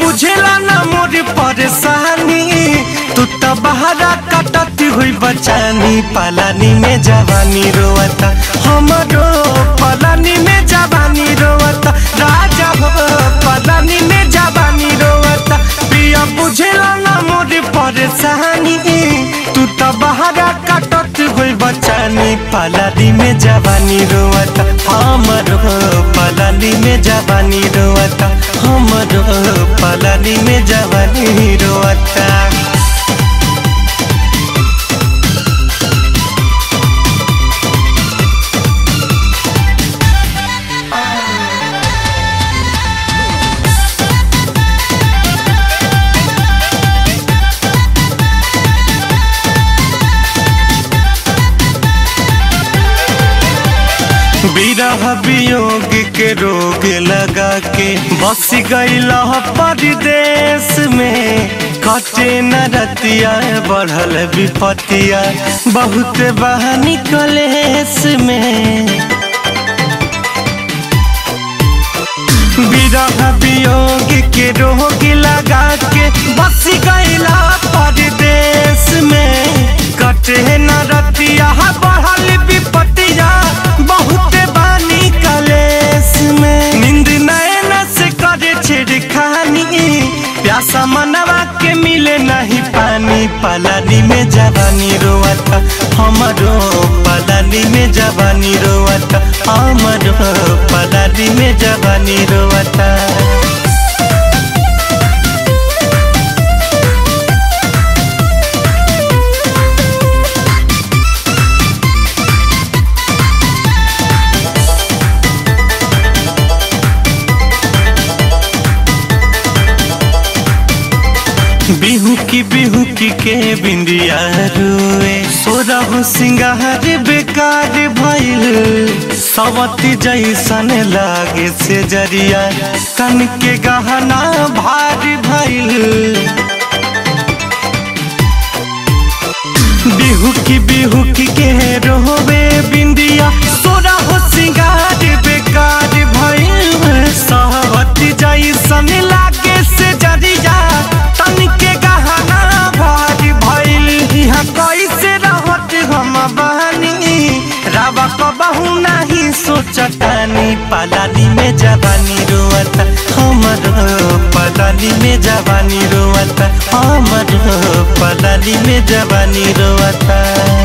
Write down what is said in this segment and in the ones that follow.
बुझेला ना मोर परेशानी तू तो बहरा कटती हुई बचानी पलानी में जवानी रोवता हमरो पलानी में जवानी रोवता राजा हो पलानी में जवानी रोवता प्रिया बुझेला ना मोर परेशानी तू तो बहरा कटत हुई बचानी पलानी में जवानी रोवता हमरो पलानी में जवानी रोवता हमरो पलानी में जवानी रोवता विरह वियोग के रोग लगा के बस गईला परदेश में कटे न रतिया बढ़ल विपतिया बहुत बहानी कलेश में विरह वियोग के रोग लगा के बस गईला परदेश में कटे न रतिया बढ़ल विपतिया बहुत बानी कलेश में नींद नैन से करे छिड़खानी प्यासा मनवा के मिले नहीं पानी पलानी में जवानी रोवता हमरो पलानी में जवानी रोवता हमरो पलानी में जवानी रोवता बिहू की बिहू की के बिंदिया रुए सोरह सिंगार बेकार भइल सवती जैसन लागे से जरिया कन के गहना भारी भइल बिहू की बिहू की के रोवे बिंदिया सोरह सिंगार बेकार भइल सवती जैसन लागे से जरिया तन के गहना भारी भइल यहाँ कैसे रहत हम बहनी रावा कबहू नहीं सोचतानी पलानी में जवानी रोवता हमर पलानी में जवानी रोवता हमर पलानी में जवानी रोवता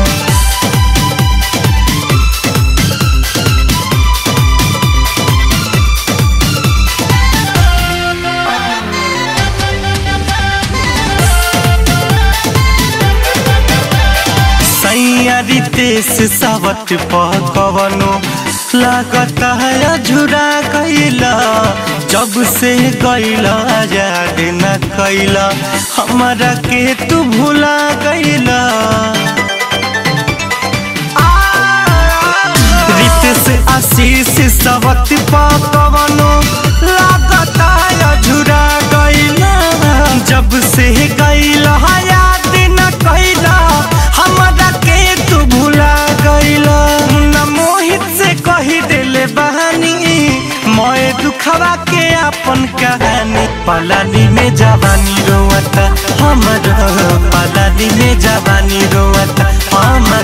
सैयारी तेस सावट पकवनो लागता है झुरा गईला जब से गईला याद न कैला हमारा के तू भुला गईला रितेश आशीष सावट पकवनो लागता है झुरा गईला जब से गईला याद न कैला हमरा के तू भुला गईला न मोहित से कही देले बहानी मोए दुखवा के अपन कहानी पलानी में जवानी रोवता हमर पलानी में जवानी रोवता हमर